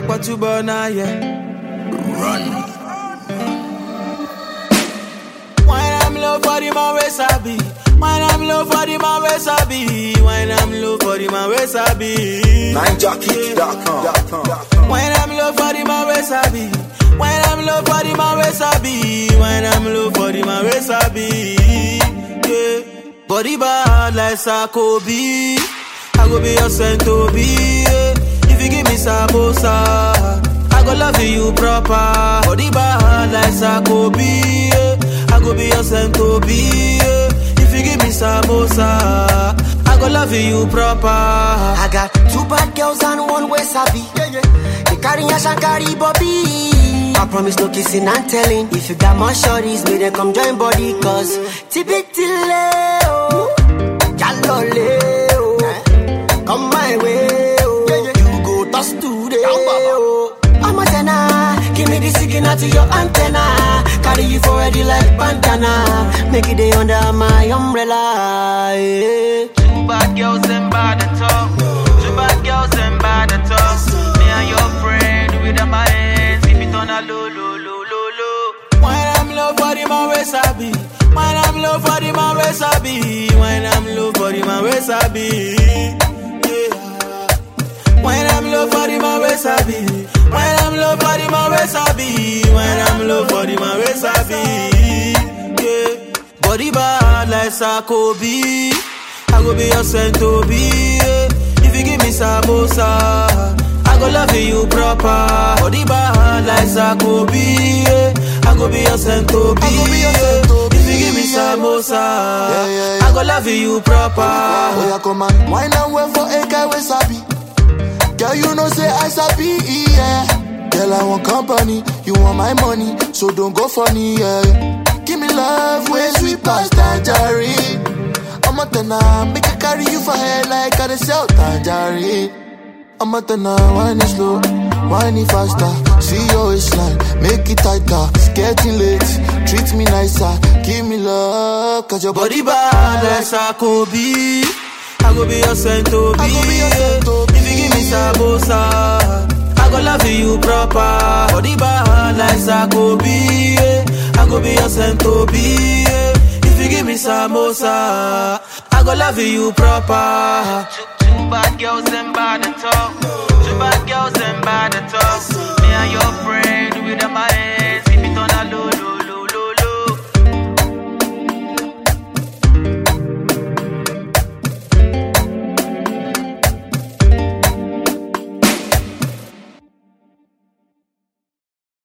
Akpa tuba na yeah. Run. Wine I'm low for the man we sabi. Wine I'm low for the man we sabi. Wine I'm low for the man we sabi. NineJockey.com. Wine I'm low for the man we sabi. Wine I'm low for the man we sabi. Wine I'm low for the man we sabi. Yeah. Body bad like Sakobi. I go be your saint to be. Yeah. If you give me samosa, I go love you proper. Body bad like Sakobi. Yeah. I go be your saint to be. Yeah. If you give me samosa, I go love you proper. I got two bad girls and one way sabi. They carry a shankari bobby. I promise no kissing and telling. If you got more shorties, may they come join body. Cause tibitile, oh, jalole, oh, come my way, oh, you go toss today, oh. I'm a tenor, give me the signal to your antenna. Carry you for ready like bandana. Make it day under my umbrella. Yeah. Two bad girls and bad at all. Two bad girls and bad at all. Me and your friend with them my hands, keep it on a low, low, low, low, low. When I'm low for the man we sabi. When I'm low for the man we sabi. When I'm low for the man we sabi. Yeah. When I'm low for the man we sabi. When I'm low for the man we sabi. When I'm low for the man we sabi. Yeah. Body bad like Sakobi. I go be your saint to be. Yeah. If you give me samosa, I go love you proper. Body bad like Sakobi. Yeah. I go be your saint to be. Yeah. If you give me samosa, Yeah, yeah, yeah. I go love you proper. Oh, yeah, come on. Wine and wait for a guy with sabi. Girl, you know say I sabi, yeah. Girl, I want company, you want my money, so don't go funny, yeah. Give me love, way sweet past tangerine. I'm a tenor, make I carry you for head like I dey sell tangerine. I'm a tenor, wine it slow, wine it faster. See your waistline, make it tighter. It's getting late, treat me nicer, give me love, cause your Body body bad like Sakobi. I go be your saint to be. I go be your saint to If you give me samosa, I go love you proper. Body bad like Sakobi. I go be your saint to be. If you give me samosa, I go love you proper. Two, two bad girls and bad at all.